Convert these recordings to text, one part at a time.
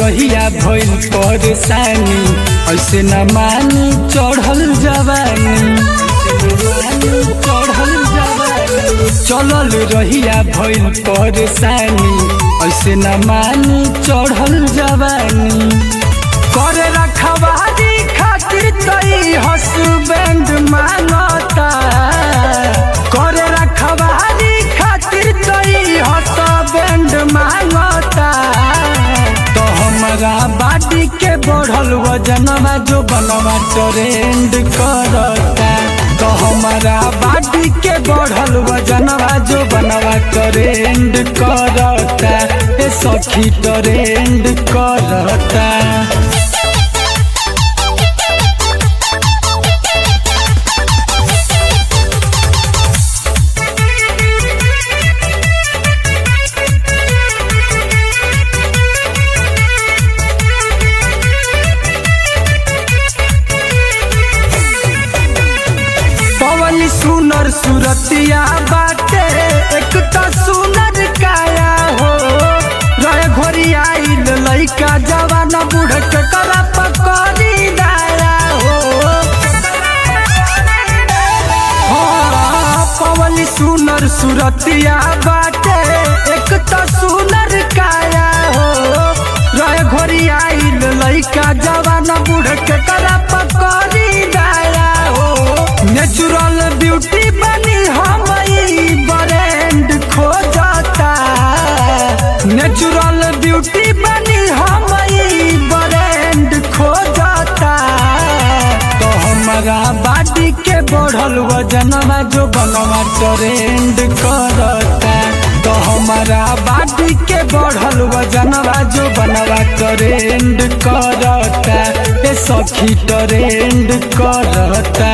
रहिया भइल परेशानी ऐसे न मानी चढ़ल जवानी चढ़ल जवानी चलल रहिया भइल परेशानी ऐसे न मानी चढ़ल जवानी करे रखवारी खातिर तई हसबैंड मांगता करे रखवारी खातिर तई हसबैंड मांगता तो हमारा बाडी के बढ़ल वजनवा जो बनवा ट्रेंड करता तो हमारा बाडी के बढ़ल वजनवा जो बनवा ट्रेंड करता ए सखी ट्रेंड करता पवन सुनर सुरतिया बाटे एक तो सुनर काया हो रहे घोरी आइल लइका जवान बूढ़ के करा पकड़ी दाया हो हाँ, पवन सुनर सुरतिया बाटे एक तो सुनर काया हो रहे घोरी आइल लइका जवान बूढ़ के करा पकड़ी दाया हो नेचुरल ब्यूटी बनी हम ब्रांड खोजता नेचुरल ब्यूटी बनी हम ब्रांड खोजता तो हमारा बाडी के बढ़ल वजनवा जो बनवा ट्रेंड करता तो हमारा बाडी के बढ़ल वजनवा जो बनवा ट्रेंड करता ए सखी ट्रेंड करता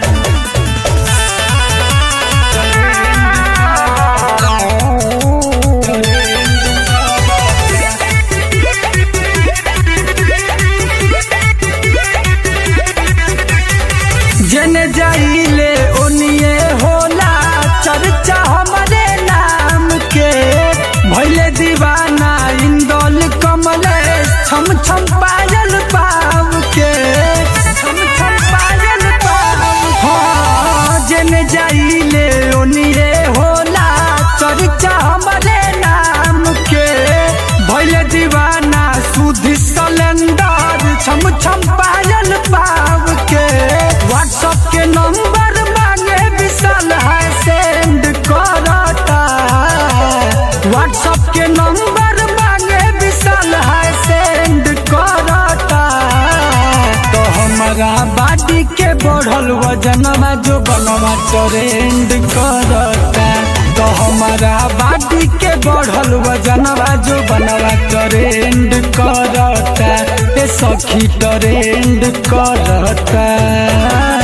जने जाइले ओनिए होला चर्चा हमारे नाम के भैले दीवाना इंदौल कमले छम छम पायल पाव के छम छम पायल पाव हाँ जने जाइले ओनिए होला चर्चा हमारे नाम के भैले दीवाना सुधि सलेंडर छम छम पायल पाव के व्हाट्सएप के नंबर मांगे विशाल है सेंड करता व्हाट्सएप के नंबर मांगे विशाल है सेंड करता तो हमारा बाडी के बढ़ल वजनवा जो बनवा ट्रेंड करता तो हमारा बाडी के बढ़ल वजनवा जो बनवा ट्रेंड करता ए सखी ट्रेंड करता